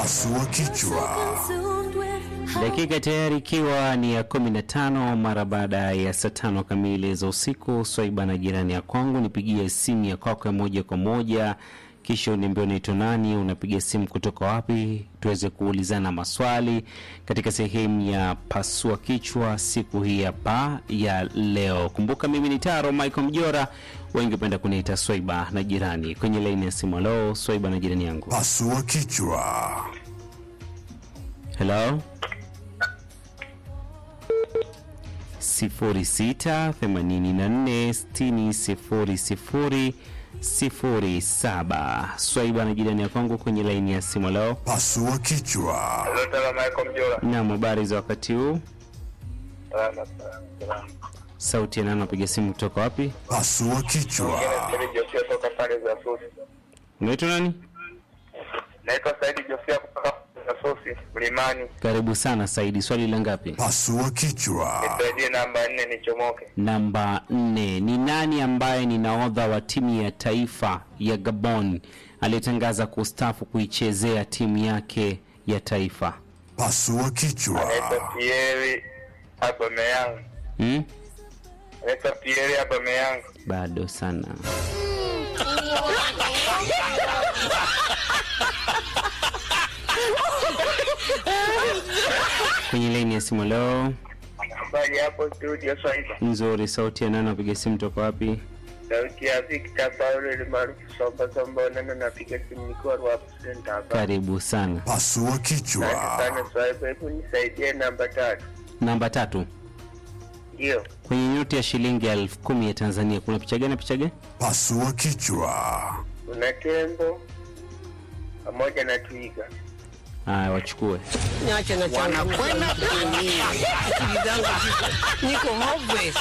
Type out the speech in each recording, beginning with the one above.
Pasua kichwa. Dakika tayari ikiwa ni ya 15 mara baada ya saa tano kamili za usiku. Swaiba na jirani ya kwangu, nipigie simu ya kwako ya moja kwa moja, kisha uniambie unaitwa nani, unapiga simu kutoka wapi, tuweze kuulizana maswali katika sehemu ya pasua kichwa siku hii hapa ya leo. Kumbuka mimi ni Taro Michael Mjora, wengi upenda kuniita Swaiba na jirani. Kwenye laini ya simu, leo Swaiba na jirani yangu, Pasua kichwa. hello sifuri sita themanini na nne sitini sifuri sifuri sifuri saba. Swaiba na jirani ya kwangu kwenye laini ya simu leo. Pasua kichwa. Lotala Michael Mjola. Naam, habari za wakati huu? Salama sana. Salama. Sauti ya nani, napiga simu kutoka wapi? Pasua kichwa. Saidi Josia toka pale za Sosi. Unaitwa nani? Naitwa Saidi Josia kutoka za Sosi Mlimani. Karibu sana Saidi, swali la ngapi? Pasua kichwa. Nisaidie namba nne nichomoke. Namba nne. Ni nani ambaye ni nahodha wa timu ya taifa ya Gabon aliyetangaza kustafu kuichezea timu yake ya taifa? Pasua kichwa. Naitwa Pierre Aubameyang. Hmm? Naitwa Pierre Aubameyang. Bado sana. Kwenye laini ya simu leo Habari hapo studio Swaiba. nzuri. Sauti ya nani, napiga simu toka wapi? Sauti ya Victor Paulo ile maarufu Somba Somba nana napiga simu nikiwa Ruapu Center hapa. Karibu sana. Pasua Asante kichwa. sana Swaiba, hebu nisaidie namba tatu. Namba tatu, Ndio. kwenye noti ya shilingi elfu kumi ya Tanzania kuna picha gani? Picha gani? Pasua kichwa. Kuna tembo pamoja na twiga. Haya, wachukue. Niache na changu kwenda kuumia. Akili zangu ziko- niko hopeless.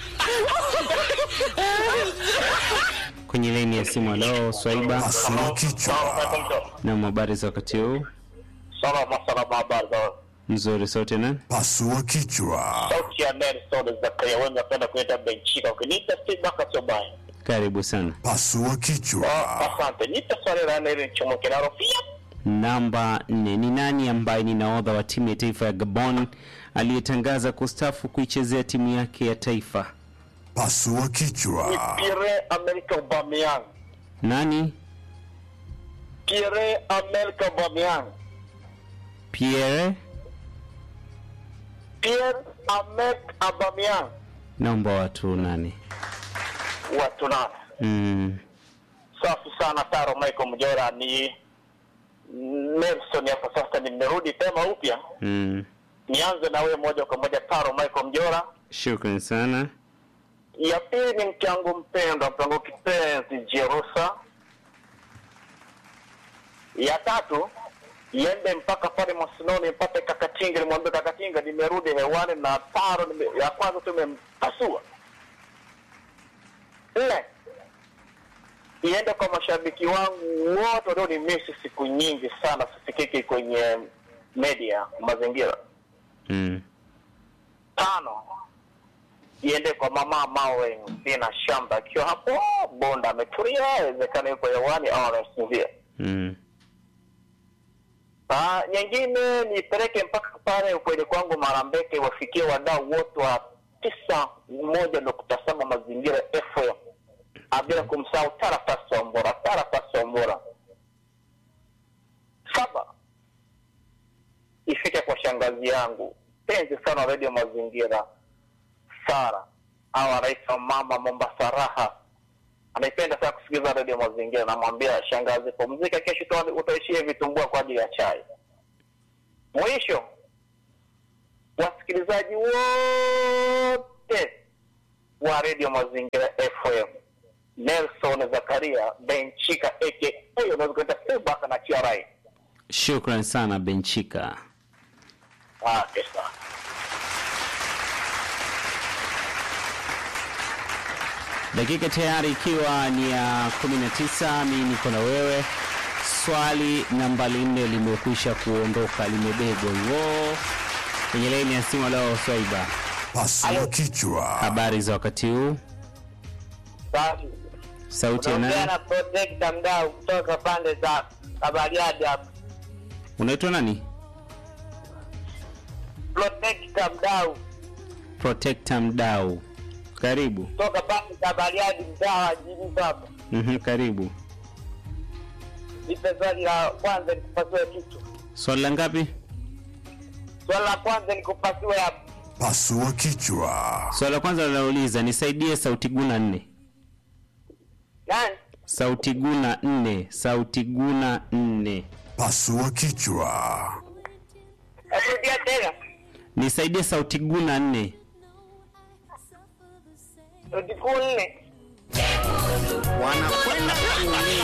Kwenye laini ya simu leo Swaiba Pasua kichwa. na habari za wakati huu Salama salama, habari za nzuri. Sauti ya nani? Pasua kichwa. sauti ya Nelson Zakaria, wengi napenda kuita Benchika, ukiniita Steve Baka Sobaya. Karibu sana. Pasua kichwa. Asante, nipe swali la nne ili nichomoke nalo pia. Namba nne. Ni nani ambaye ni nahodha wa timu ya taifa ya Gabon aliyetangaza kustafu kuichezea timu yake ya taifa? Pasua kichwa. Pierre America Aubameyang. Nani? Pierre America Aubameyang. Pierre. Pierre America Aubameyang. Naomba watu nani? Watu nane. Mm, Safi sana Taro Michael Mjora, ni Nelson hapa sasa, nimerudi tena upya. mm. Nianze na wewe moja kwa moja Taro Michael Mjora. Shukran sana. ya pili ni mke wangu mpendwa, mke wangu kipenzi Jerusa. Ya tatu iende mpaka pale Mosinoni mpate Kakatinga, nimwambie Kakatinga nimerudi hewani na taro nime, ya kwanza tumempasua. Nne iende kwa mashabiki wangu wote walio ni misi siku nyingi sana, sisikiki kwenye media mazingira Mm. tano iende kwa mama Mawe Dina Shamba akiwa hapo Bonda ametulia, inawezekana yuko hewani au anasinzia. Mm. Ah, nyingine nipeleke mpaka pale ukweli kwangu Marambeke, wafikie wadau wote wa tisa moja nukta saba mazingira FM, Ah, bila kumsahau Tarafa Sombora, Tarafa Sombora. Saba ifike kwa shangazi yangu penzi sana redio mazingira Sara au anaitwa mama Mombasa Raha, anaipenda sana kusikiliza redio mazingira. Namwambia shangazi, pumzika, kesho uta- utaishia vitumbua kwa ajili ya chai. Mwisho, wasikilizaji wote wa redio mazingira FM, Nelson Zakaria Benchika aka huyo unaweza kuita Sebaka na Chiarai. Shukran sana Benchika. Ah, pesa. Dakika tayari ikiwa ni ya 19, mimi niko na wewe. Swali nambari nne limekwisha kuondoka, limebebwa hiyo kwenye laini ya simu. Leo Swaiba, Pasua kichwa. habari za wakati huu? Safi. Sauti ya Unaongea nani? na Protector Mdau kutoka pande za Kabariadi hapa. Unaitwa nani? Protector mdau Protector Mdau. Karibu. toka pande za Bariadi, mtaa wa jini hapa. Mhm, karibu. Nipe swali la kwanza nikupasue kichwa. Swali la ngapi? Swali la kwanza nikupasue hapo. Pasua kichwa. Swali la kwanza linauliza nisaidie sauti guna nne. Nani? Sauti guna nne. Sauti guna nne. Pasua kichwa. Rudia tena. Nisaidie sauti guna nne. Rudi kuu nne. wanakwenda kuumia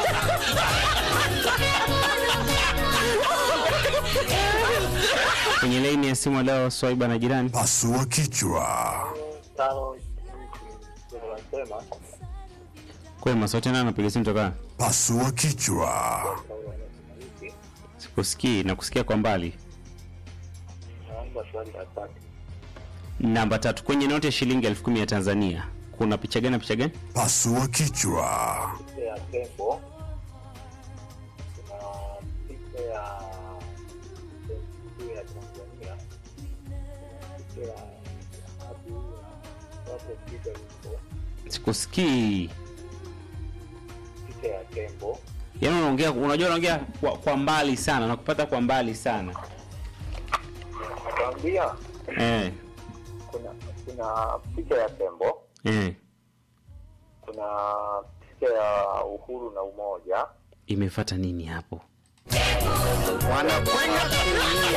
Kwenye laini ya simu leo Swaiba na jirani. Pasua kichwa. Tano. Unasema Kwema, sauti nani anapiga simu toka? Pasua kichwa. Sikusikii na kusikia kwa mbali. naomba swali la tatu. Namba tatu kwenye noti ya shilingi elfu kumi ya Tanzania kuna picha gani na picha gani? Pasua kichwa. Picha ya tembo. Kuna picha ya Benki ya Tanzania. Picha ya abu ya watu picha huko. Sikusikii. Picha ya tembo. Yaani unaongea, unajua unaongea kwa, kwa mbali sana, nakupata kwa mbali sana. Nakwambia Eh, kuna kuna picha ya tembo, eh. kuna picha ya uhuru na umoja, Imefuata nini hapo? wanakwenda kuumia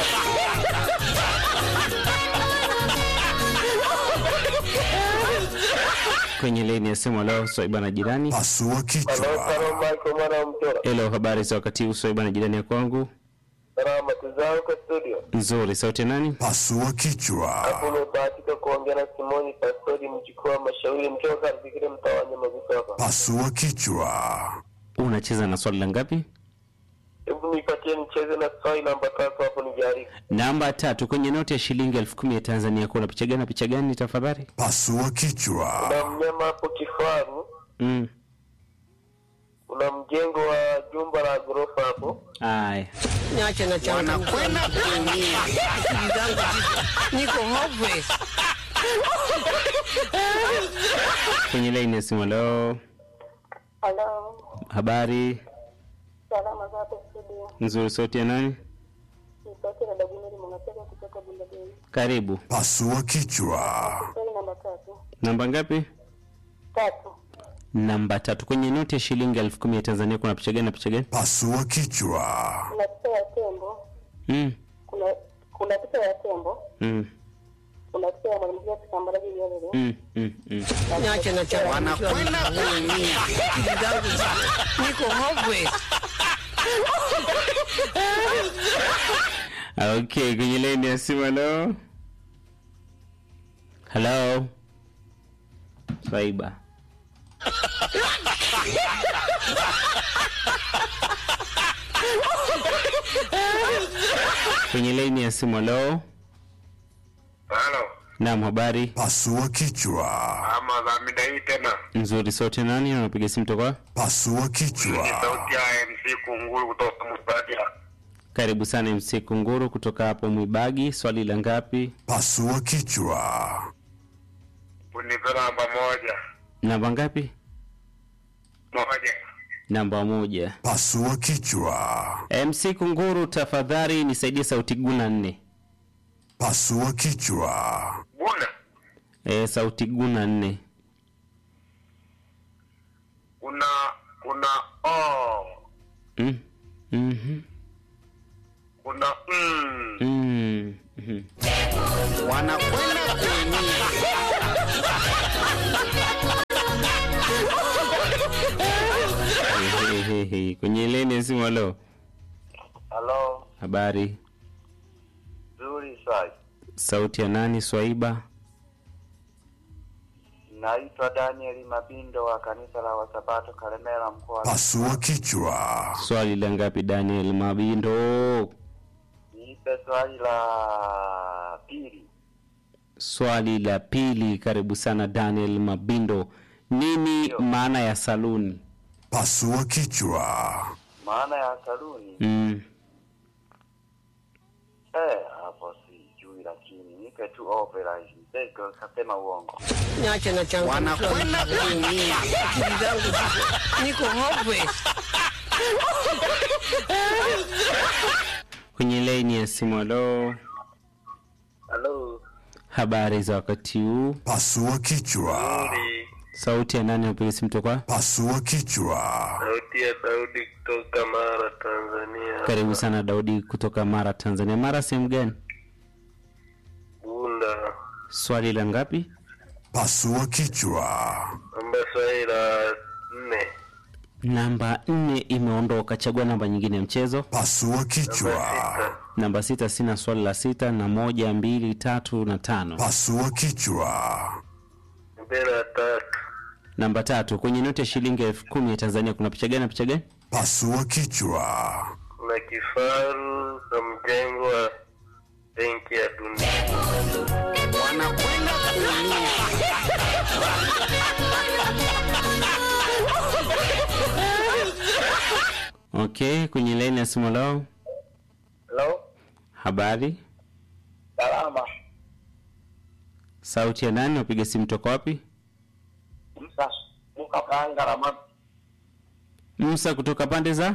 Kwenye laini ya simu leo Swaiba na jirani. Pasua kichwa. Michael mwana mtora. Hello, habari za wakati huu Swaiba na jirani ya kwangu? Salama tuzao kwa studio. Nzuri, sauti ya nani? Pasua kichwa. Umebahatika kuongea na Simoni Pastori mjukuu wa Mashauri mtoka Zikire mtaa wa Nyamagusu hapa. Pasua kichwa. Unacheza na swali la ngapi? Hebu nipatie nicheze na swali namba tatu hapo nijaribu. Namba tatu kwenye noti ya shilingi elfu kumi ya Tanzania kuna picha gani na picha gani tafadhali? Pasua kichwa. Kuna mnyama hapo kifaru, Mm. kuna mjengo wa jumba la ghorofa hapo. Aya. niache na changu wanakwenda kuumia akili zangu ziko- niko hopeless Kwenye laini ya simu leo. Halo, Habari salama za hapo studio. nzuri, sauti ya nani? Ni sauti ya dada Guneli Mwanapeka kutoka Bundageni. Karibu. Pasua kichwa. Swali namba tatu. Namba ngapi? Tatu. Namba tatu kwenye noti ya shilingi elfu kumi ya Tanzania kuna picha gani na picha gani? Pasua kichwa. Kuna picha ya tembo, Mm. kuna kuna picha ya tembo, Mm. kuna picha ya mwanamke kitambaraji yale. Mm. Mm. Mm. niache na changu wanakwenda kuumia akili zangu ziko- niko hopeless Okay, kwenye laini ya simu leo. Hello. Swaiba. kwenye laini ya simu leo. Halo, Naam, habari Pasua kichwa. ama za mida hii tena nzuri. Sauti ya nani? Unapiga simu toka? Pasua ni kichwa. sauti ya MC Kunguru kutoka Musadia. Karibu sana MC Kunguru kutoka hapo Mwibagi. Swali la ngapi? Pasua kichwa. Unipe namba moja Namba ngapi? moja. Namba moja. Pasua kichwa. MC Kunguru, tafadhali nisaidie sauti guna nne. Pasua kichwa. Buna E, sauti guna nne. kuna kuna o Mm. Mhm. kuna mm. Mm. Mhm. wanakwenda kuumia He, he, he. Kwenye leni ya simu leo. Halo, Habari. nzuri sai. Sauti ya nani? Swaiba. Naitwa Daniel Mabindo wa kanisa la Wasabato Kalemera mkoa. Pasua kichwa. Swali la ngapi Daniel Mabindo? Nipe swali la pili. Swali la pili. Karibu sana Daniel Mabindo. Nini maana ya saluni? Pasua kichwa. Maana ya saluni Mm. Eh, hapo sijui, lakini nipe tu opera hizi. Sasa kasema uongo. Niache na changu. Wanakwenda kuumia. Akili zangu ziko- niko hopeless. kwenye laini ya simu. Halo, Halo. habari za wakati huu? Pasua kichwa. Sauti ya nani? Napiga simu toka Pasua kichwa. Sauti ya Daudi kutoka Mara, Tanzania. Karibu sana Daudi kutoka Mara, Tanzania. Mara sehemu gani? Bunda. Swali la ngapi? Pasua kichwa. Namba swali la nne. Namba nne imeondoka. Chagua namba nyingine ya mchezo. Pasua kichwa. Namba sita, sina swali la sita na moja, mbili, tatu na tano. Pasua kichwa. Mbele ya tatu. Namba tatu, kwenye noti ya shilingi elfu kumi ya Tanzania kuna picha gani na picha gani? Pasua kichwa. Kuna kifaru na mjengo wa benki ya dunia. Wanakwenda kuumia. Okay, kwenye laini ya simu lao. Hello? Habari, Salama. sauti ya nani? Wapiga simu toka wapi? Msa muka kaanga ramadi. Musa kutoka pande za.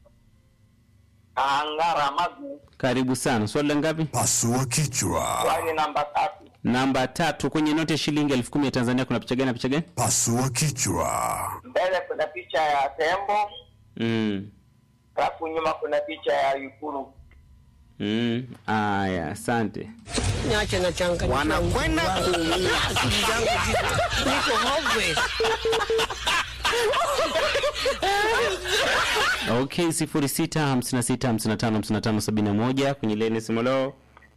Kaanga ramadi. Karibu sana. Swali la ngapi? Pasua kichwa. Swali namba tatu. Namba tatu, kwenye noti ya shilingi elfu kumi ya Tanzania kuna picha gani na picha gani? Pasua kichwa. Mbele kuna picha ya tembo, Mm. alafu nyuma kuna picha ya ikulu. Mm. Aya, asante. Niache na changu. Wanakwenda kuumia. Akili zangu ziko- niko hopeless. Okay, sifuri sita hamsini na sita hamsini na tano hamsini na tano sabini na moja kwenye laini simu leo.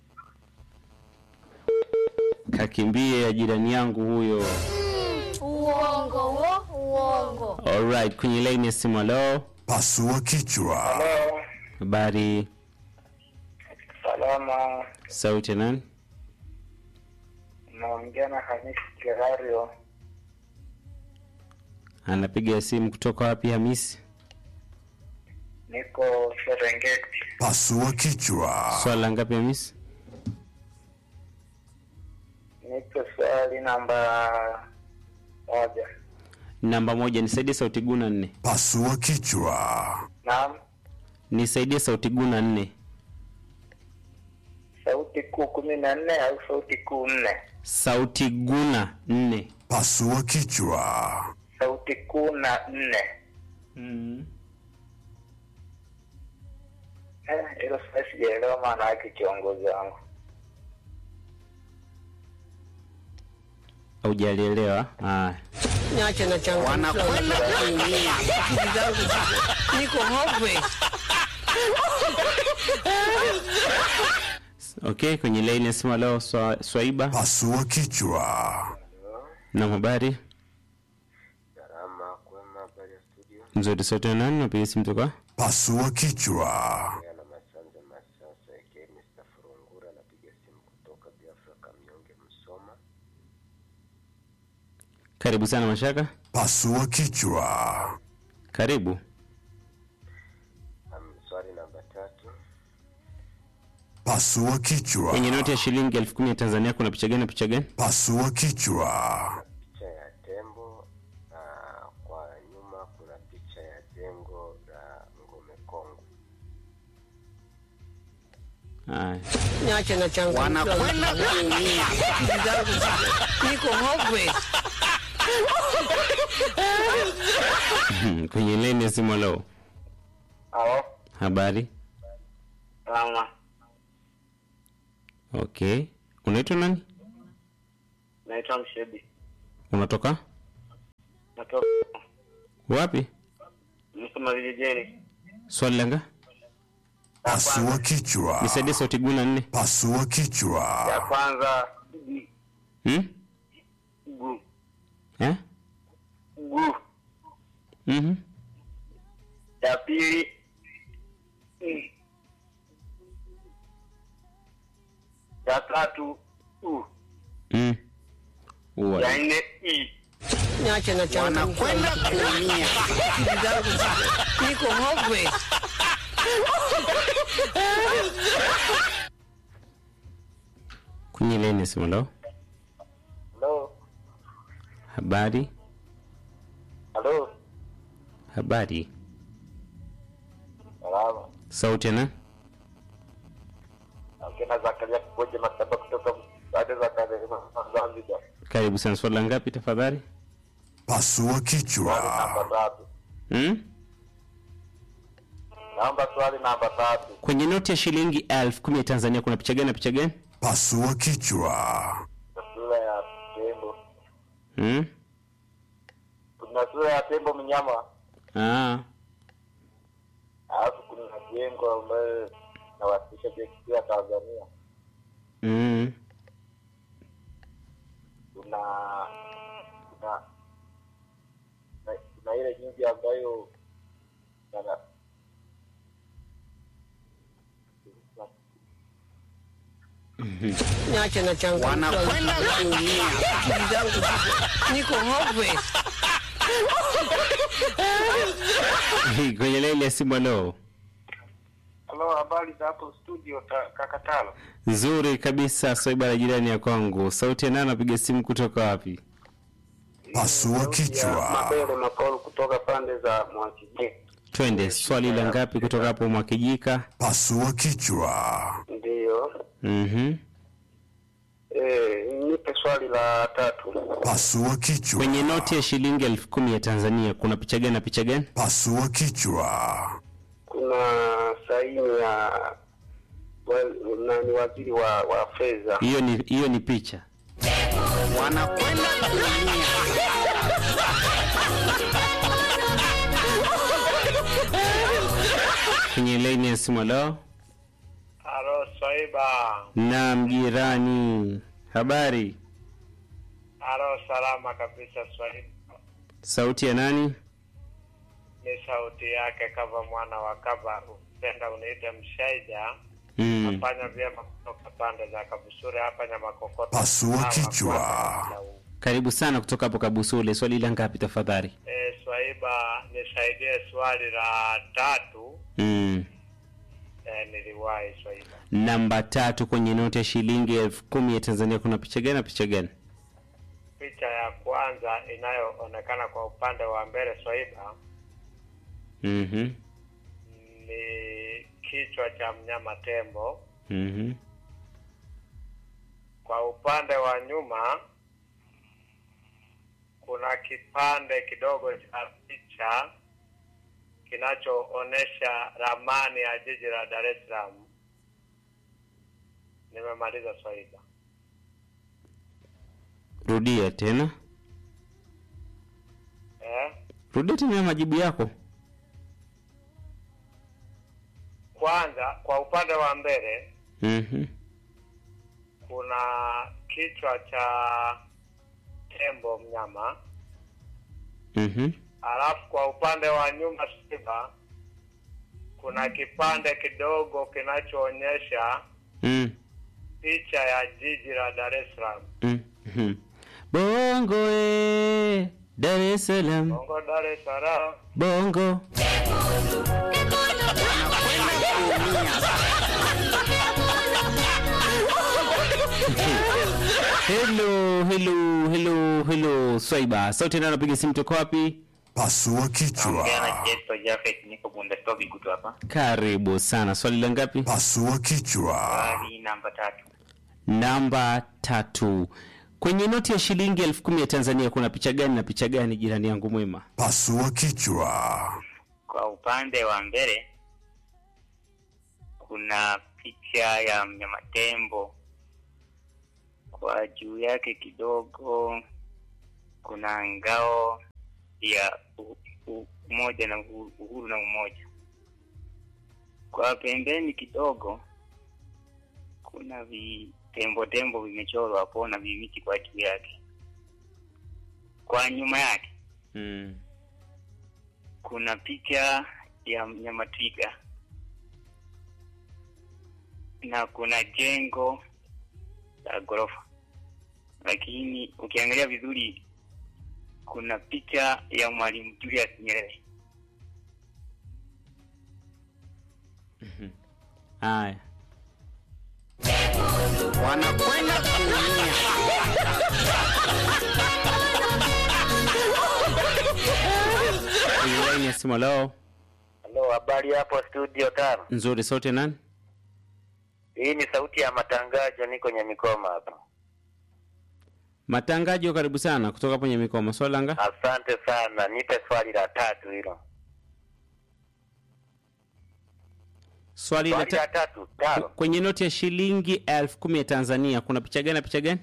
Kakimbie ya jirani yangu huyo. Uongo wo, uongo. Alright, kwenye laini ya simu leo. Pasua kichwa. Hello? Habari, Salama. sauti ya nani? Naongea na Hamisi Kirario. Anapiga simu kutoka wapi Hamisi? Niko Serengeti. Pasua kichwa. Swala la ngapi Hamisi? Niko swali namba moja. Namba moja, nisaidie sauti guna nne. Pasua kichwa. Naam. Nisaidie sauti guna nne. Sauti kuu kumi na nne au sauti kuu nne? Sauti guna nne. Pasua kichwa. Sauti kuu na nne. Mm. Eh, hilo sasa sijaelewa maana yake kiongozi wangu. Hujalielewa? Haya. Niache na changu. Wanakwenda kuumia. Akili zangu ziko- niko hopeless. Okay, kwenye laini ya simu leo swa, Swaiba Pasua kichwa. na habari Salama, kwema, habari ya studio. nzuri. Sauti ya nani? Napiga simu toka Pasua kichwa. Yana Masanja Masasa aka Mr. Furungura, napiga simu kutoka Biafra Kamyonge, Msoma. karibu sana Mashaka, Pasua kichwa. karibu. Um, swali namba tatu. Pasua kichwa. Kwenye noti ya shilingi elfu kumi ya Tanzania kuna picha gani na picha gani? Pasua kichwa. Picha ya tembo na kwa nyuma kuna picha ya jengo la Ngome Kongwe. Haya. Niache na changu. Wanakwenda kuumia. Akili zangu ziko- niko hopeless. Hmm, kwenye laini ya simu leo. Halo? Habari? Salama. Okay. Unaitwa nani? Naitwa Mshebi. Unatoka Natoka wapi? Msoma vijijini. Swali langa Pasua kichwa. nisaidie sauti guna nne. Pasua Ya kichwa. kwanza gu, Hmm? gu, Eh? gu. Mhm. Ya pili i. Ya tatu u. Mm. Uwa. Ya nne i. Niache na changu. Wanakwenda kuumia. Akili zangu ziko- niko hopeless. kwenye leni simu lo Halo, habari halo, habari salama. sauti na Akina Zakaria Kuboje Maktaba kutoka baada za kazi Zanzibar. karibu sana swali la ngapi tafadhali Pasua Swali kichwa. namba tatu. hmm? Naomba swali namba tatu. kwenye noti ya shilingi elfu kumi ya tanzania kuna picha gani na picha gani Pasua kichwa. Sura ya tembo. hmm? Kuna sura ya tembo mnyama, ah. alafu kuna jengo ambayo nawasilisha benki ya Tanzania. mm. Kuna kuna kuna- kuna ile nyumba ambayo na- Niache na changu. Wanakwenda kuumia. Akili zangu ziko- niko hopeless. kwenye laini ya simu leo Halo, habari za hapo studio ta, Kakatalo. nzuri kabisa swaiba la jirani ya kwangu sauti ya nani napiga simu kutoka wapi Pasua kichwa. Mabele Makolo kutoka pande za Mwakijiji. twende swali la ngapi kutoka hapo mwakijika Pasua kichwa. Ndiyo. mm-hmm. Eh, nipe swali la tatu. Pasua kichwa. kwenye noti ya shilingi elfu kumi ya tanzania kuna picha gani na picha gani Pasua kichwa. Kuna saini ya wa- nani waziri wa, wa fedha. hiyo ni hiyo ni picha Wanakwenda kuumia. kwenye laini ya simu leo Halo, Swaiba. na mjirani habari Halo, salama kabisa Swaiba. sauti ya nani Ni sauti yake kama mwana wa kaba. Upenda uniite Mshaija. mm. Nafanya vyema kutoka pande za Kabusure hapa Nyamakokoto. Pasua Sawa, kichwa. kwanza huu. karibu sana kutoka hapo kabusule swali la ngapi tafadhali Eh, Swaiba, nisaidie swali la tatu. mm. Eh, niliwahi Swaiba. namba tatu kwenye noti ya shilingi elfu kumi ya tanzania kuna picha gani na picha gani Picha ya kwanza inayoonekana kwa upande wa mbele Swaiba mm-hmm. ni kichwa cha mnyama tembo. Mm-hmm. Kwa upande wa nyuma kuna kipande kidogo cha picha kinachoonesha ramani ya jiji la Dar es Salaam. Nimemaliza Swaiba. rudia tena Eh? rudia tena majibu yako Kwanza kwa upande wa mbele mm-hmm. kuna kichwa cha tembo mnyama, Mm-hmm. alafu kwa upande wa nyuma Swaiba kuna kipande kidogo kinachoonyesha Mm. picha ya jiji la Dar es Salaam. Mm-hmm. bongo e dar es salaam Bongo Dar es Salaam. bongo hello hello hello hello swaiba sauti ndio anapiga simu toka wapi Pasua kichwa. Jesto Jafet, niko Bundestog kutu hapa. karibu sana swali la ngapi Pasua kichwa. Swali namba tatu. namba tatu kwenye noti ya shilingi elfu kumi ya tanzania kuna picha gani na picha gani jirani yangu mwema Pasua kichwa. Kwa upande wa mbele kuna picha ya mnyama tembo, kwa juu yake kidogo kuna ngao ya u- u- umoja na uhu- uhuru na umoja. Kwa pembeni kidogo kuna vitembo tembo vimechorwa hapo na vimiti kwa juu yake. Kwa nyuma yake mm. kuna picha ya mnyama twiga na kuna jengo la ghorofa, lakini ukiangalia vizuri kuna picha ya Mwalimu Julius Nyerere. haya wanakwenda kuumia. kwenye laini ya simu leo Halo, habari hapo studio tano. nzuri sote nani Hii ni sauti ya matangazo, niko Nyamikoma hapa. matangajo karibu sana kutoka kwenye mikoma swalanga Asante sana, nipe swali la tatu hilo. swali la Swali la ta- tatu tano. kwenye noti ya shilingi elfu kumi ya tanzania kuna picha gani na picha gani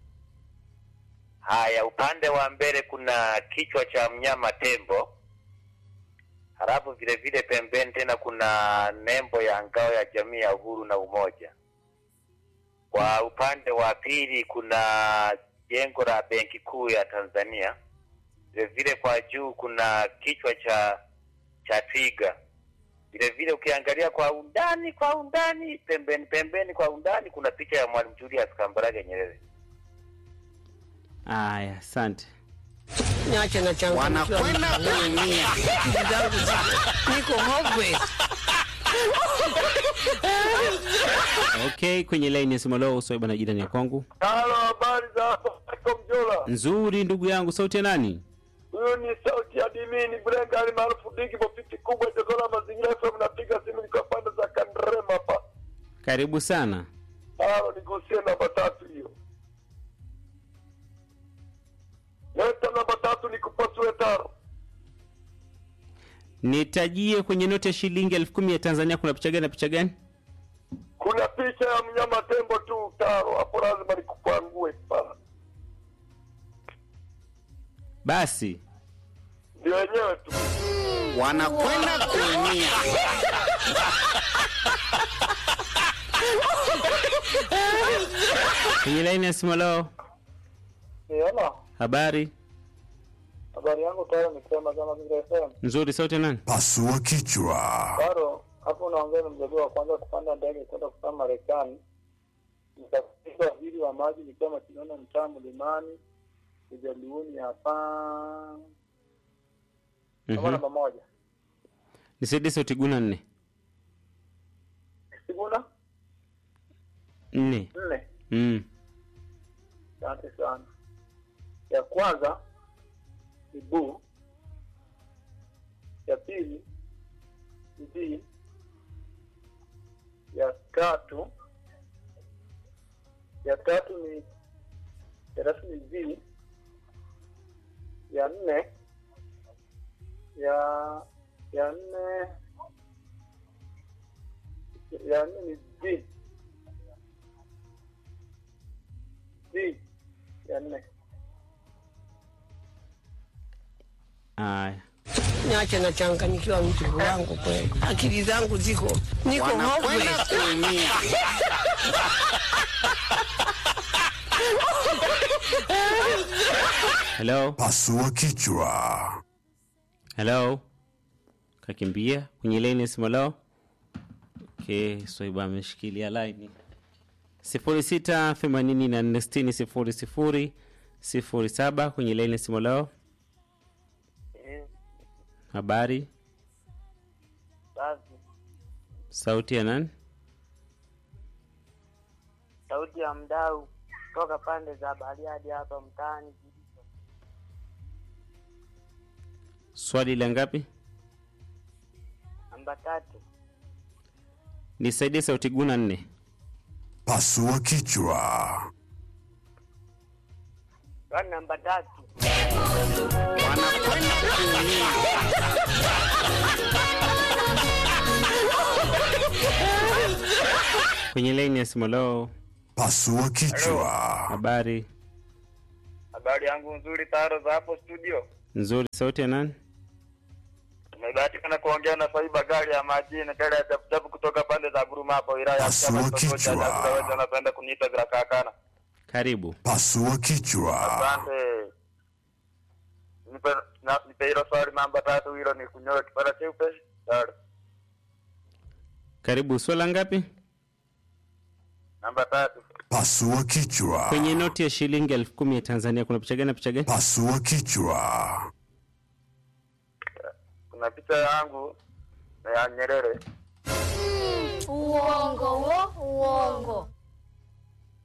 Haya, upande wa mbele kuna kichwa cha mnyama tembo, halafu vile vile pembeni tena kuna nembo ya ngao ya jamii ya uhuru na umoja. Kwa upande wa pili kuna jengo la benki kuu ya Tanzania. Vile vile kwa juu kuna kichwa cha cha twiga. Vile vile ukiangalia kwa undani kwa undani pembeni pembeni kwa undani kuna picha ya Mwalimu Julius Kambarage Nyerere. aya asante Niache na changu wanakwenda kuumia. Akili zangu ziko niko hopeless. okay kwenye laini ya simu leo swali bwana jirani ya kwangu Halo, habari za hapo Michael Mjola? nzuri ndugu yangu sauti ya nani Huyu ni sauti ya Dimini Brenga ali maarufu Digi Bofiti kubwa Jogola Mazingira FM, napiga simu nikiwa pande za Kandrema hapa. karibu sana Halo, nigusie namba tatu hiyo. Leta namba tatu nikupasue taro. nitajie kwenye noti ya shilingi elfu kumi ya tanzania kuna picha gani na picha gani Kuna picha ya mnyama tembo tu taro, hapo lazima nikupangue pala. basi Ndio wenyewe tu. Wanakwenda kuumia. kwenye laini ya simu leo Niona habari habari yangu tayari nikisema kama vile FM. nzuri sauti ya nani Pasua kichwa. Bado hapo unaongea na mjadala wa kwanza kupanda ndege kwenda kukaa Marekani. Nikafika waziri wa maji nikiwa mashindano mtaa mlimani ujaluuni hapa kama Mhm. namba moja nisaidie sauti guna nne Siguna nne nne. mm. Asante sana. Ya kwanza ni bu, ya pili ni b, ya tatu ya tatu ni ya tatu ni v, ya nne ya ya nne ya nne ni d d ya nne aya Niache na changanyikiwa mtu wangu kweli. Akili zangu ziko niko Wanakwenda hopeless. kuumia. hello Pasua kichwa. hello kakimbia kwenye laini ya simu leo okay swaiba ameshikilia laini sifuri sita themanini na nne sitini sifuri sifuri sifuri saba kwenye laini ya simu leo habari Safi. sauti ya nani Sauti ya mdau toka pande za Bariadi hapa mtaani Kilicho. swali la ngapi Namba tatu. nisaidie sauti guna nne Pasua kichwa. Swali namba tatu. Wanakwenda kuumia. kwenye laini ya simu leo Pasua kichwa. habari Habari yangu nzuri taro za hapo studio. nzuri sauti ya nani Tumebahatika na kuongea na Saiba gari ya majini gari ya chapuchapu kutoka pande za Buruma hapo wilaya ya Pasua Mtama kitongoji cha kichwa. Nyakura wote wanapenda kuniita bila kakana. karibu Pasua kichwa. Asante. Nipe na- nipe hilo swali namba tatu hilo ni kunyoa kipara cheupe. Taro. karibu swala ngapi Namba tatu. Pasua kichwa. kwenye noti ya shilingi elfu kumi ya tanzania kuna picha gani na picha gani Pasua kichwa. Kuna picha yangu na ya Nyerere. Uongo wo, uongo.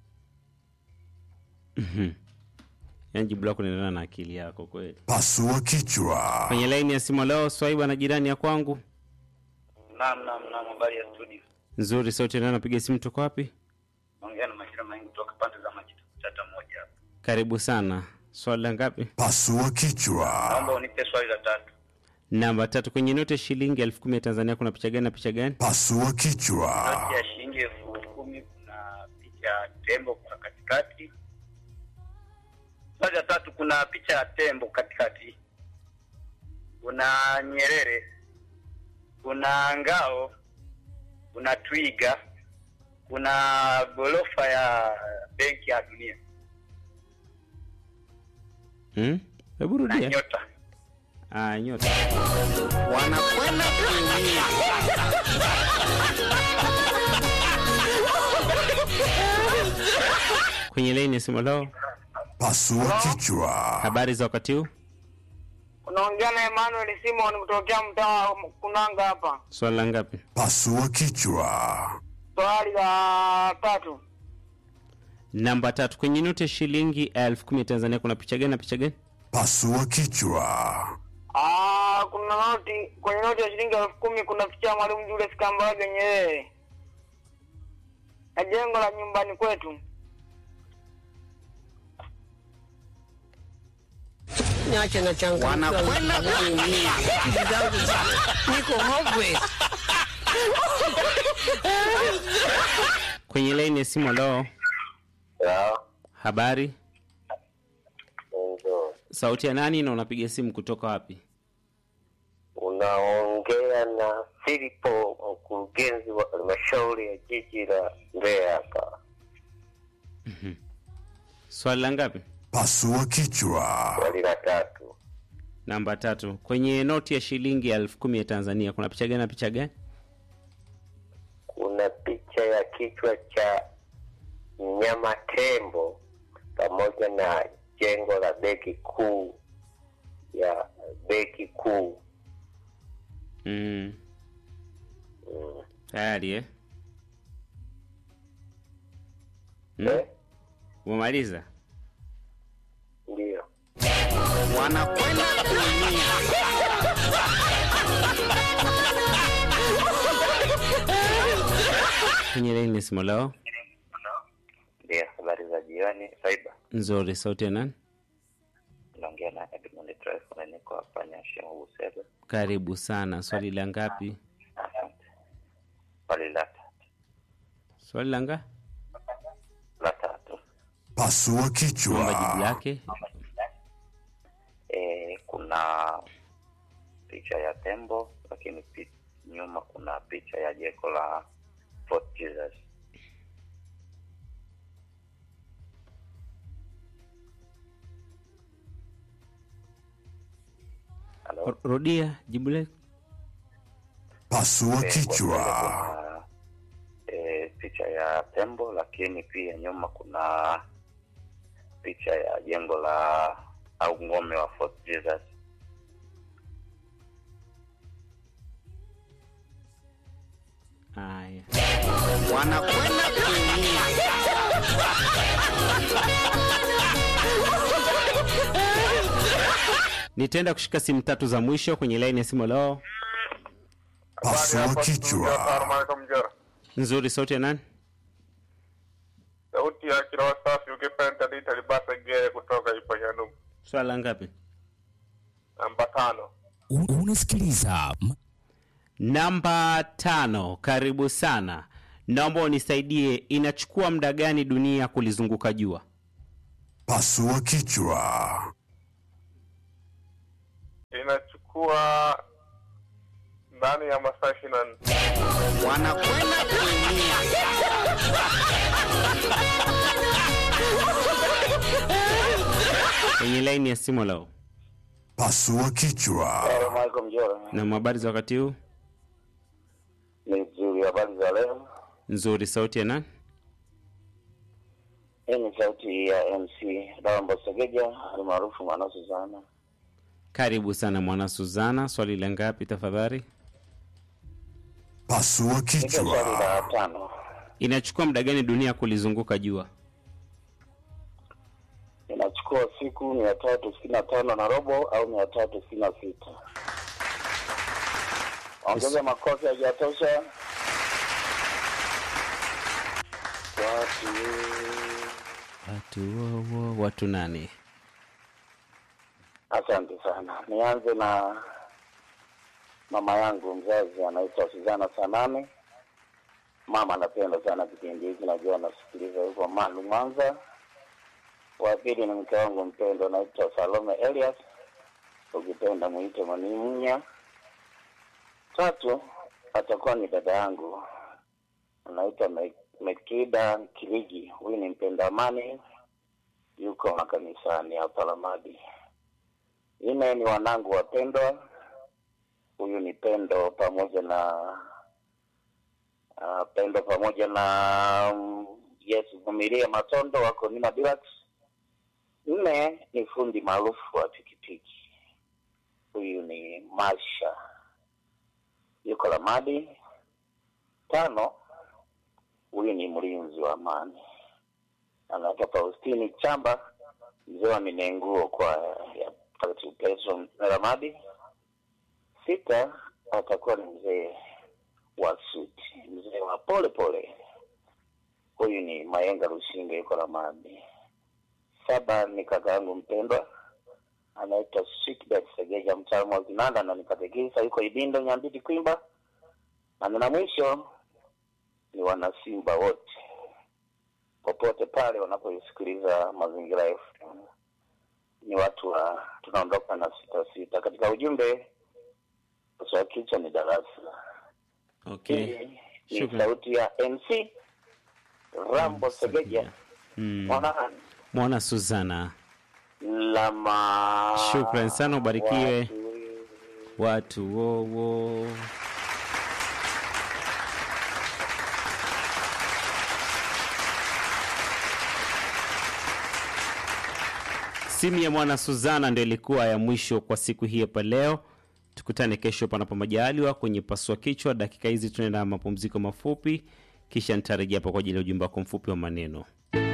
yaani jibu lako linaendana na akili yako kweli Pasua kichwa. kwenye laini ya simu leo swaiba na jirani ya kwangu Naam, naam, naam, habari ya studio. nzuri sauti ndio napiga simu tuko wapi Naongea na majira mengi kutoka pande za Majita Chata moja hapa. karibu sana swali la ngapi Pasua kichwa. Naomba unipe swali la tatu. namba tatu kwenye noti ya shilingi elfu kumi ya tanzania kuna picha gani na picha gani Pasua kichwa. Noti ya shilingi elfu kumi kuna picha ya tembo kwa katikati. Swali la tatu kuna picha ya tembo katikati. Kuna Nyerere. Kuna ngao. Kuna twiga. Kuna gorofa ya benki ya dunia Hmm? hebu na rudia nyota. ah, nyota wanakwenda kuumia. kwenye laini ya simu leo Pasua kichwa. habari za wakati huu unaongea na Emmanuel Simon kutokea mtaa wa Kunanga hapa. swali la ngapi Pasua kichwa. Swali la tatu, namba tatu kwenye noti ya shilingi elfu kumi ya tanzania kuna picha gani na picha gani Pasua kichwa. ah, kuna noti kwenye noti ya shilingi elfu kumi kuna picha ya Mwalimu Julius Kambarage Nyerere na jengo la nyumbani kwetu. Niache na changamoto. Wanakwenda kuumia. Akili zangu ziko- niko hopeless. kwenye laini ya simu leo habari sauti ya nani na unapiga simu kutoka wapi Unaongea na Filipo, mkurugenzi wa halmashauri ya jiji la Mbeya hapa. swali la ngapi Pasua kichwa. Swali la tatu, namba tatu kwenye noti ya shilingi elfu kumi ya tanzania kuna picha gani na picha gani kuna picha ya kichwa cha mnyama tembo pamoja na jengo la benki kuu ya benki kuu. mm. tayari eh? mm? umemaliza Ndio. Wanakwenda kuumia. kwenye laini ya simu leo Ndio, habari za jioni. Saiba, nzuri sauti ya nani naongea na Edmund Trifon na niko hapa Nyashimo Busega. karibu sana swali la ngapi Asante. Swali la swali la nga la tatu. Pasua naomba jibu kichwa. lake E, kuna picha ya tembo lakini pi, nyuma kuna picha ya jengo la Fort Jesus. Halo. R- rudia jibu lake Pasua Eh, kwa mbele kichwa. kuna e, picha ya tembo lakini pia nyuma kuna picha ya jengo la au ngome wa Fort Jesus. haya Wanakwenda kuumia. nitaenda kushika simu tatu za mwisho kwenye laini ya simu leo Pasua kichwa. Mjora. nzuri sauti ya nani Sauti ya kiroho safi ukipenda dita libasa gere kutoka Ipanyanum. swali la ngapi Namba tano. unasikiliza namba tano karibu sana naomba unisaidie inachukua muda gani dunia kulizunguka jua Pasua kichwa. Inachukua ndani ya masaa ishirini na nne. Wanakwenda kuumia. kwenye laini ya simu leo Pasua kichwa. Michael Mjora. na habari za wakati huu Ni nzuri, habari za leo. nzuri sauti ya nani Hii ni sauti ya MC Dambo Segeja almaarufu Manasu sana. karibu sana mwana suzana swali la ngapi tafadhali Pasua Niko swali kichwa. la tano. inachukua muda gani dunia kulizunguka jua Inachukua itachukua siku mia tatu sitini na tano na robo au mia tatu sitini na sita ongeza makofi hajatosha watu watu wowo watu nani asante sana nianze na mama yangu mzazi anaitwa Suzana Sanane mama anapenda sana kipindi hiki najua anasikiliza huko Malu Mwanza wa pili ni mke wangu mpendwa anaitwa Salome Elias ukipenda mwite Mwanimunya tatu atakuwa ni dada yangu anaitwa Me- Mekida Kiligi huyu ni mpenda amani yuko makanisani hapa Lamadi nne ni wanangu wapendwa huyu ni Pendo pamoja na uh, Pendo pamoja na um, Yes Vumilia Matondo wako Nima Dirax. Nne ni fundi maarufu wa pikipiki, huyu ni Masha yuko Lamadi. Tano, huyu ni mlinzi wa amani anaitwa Faustini Chamba, mzee wa Minenguo kwa ya Mtakatifu Petro Lamadi. Sita atakuwa ni mzee wa suti, mzee wa pole pole. Huyu ni Mayenga Rushinge, yuko Lamadi. Saba ni kaka yangu mpendwa anaitwa Sweetbet Segeja, mtaalamu wa kinanda na nikatekisa, yuko Ibindo Nyambiti Kwimba. Na na mwisho ni wanasimba wote popote pale wanapoisikiliza Mazingira FM, ni watu wa tunaondoka na sita sita. Katika ujumbe kwa kichwa ni darasa okay ni Shukran. sauti ya MC Rambo Segeja mm. mwana mwana suzana lama shukran sana ubarikiwe watu watu wowo simu ya mwana suzana ndio ilikuwa ya mwisho kwa siku hii hapa leo tukutane kesho panapo majaliwa kwenye pasua kichwa dakika hizi tunaenda mapumziko mafupi kisha nitarejea hapa kwa ajili ya ujumbe wako mfupi wa maneno